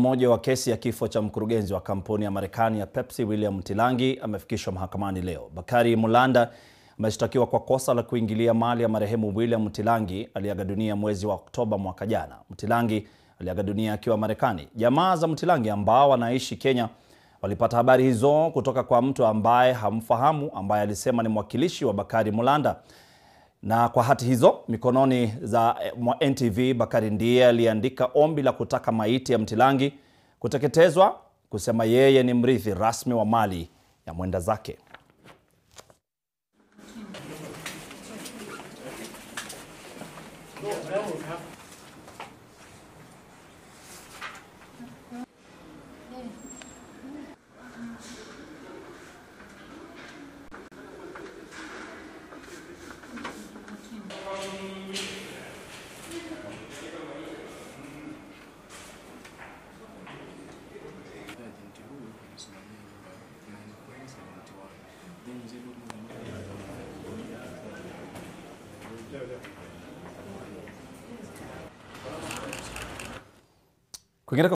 mmoja wa kesi ya kifo cha mkurugenzi wa kampuni ya Marekani ya Pepsi William Mtilangi amefikishwa mahakamani leo. Bakari Mulanda ameshtakiwa kwa kosa la kuingilia mali ya marehemu William Mtilangi aliyeaga dunia mwezi wa Oktoba mwaka jana. Mtilangi aliaga dunia akiwa Marekani. Jamaa za Mtilangi ambao wanaishi Kenya walipata habari hizo kutoka kwa mtu ambaye hamfahamu, ambaye alisema ni mwakilishi wa Bakari Mulanda na kwa hati hizo mikononi za mwa NTV, Bakari ndiye aliandika ombi la kutaka maiti ya Mtilangi kuteketezwa, kusema yeye ni mrithi rasmi wa mali ya mwenda zake. Kwingine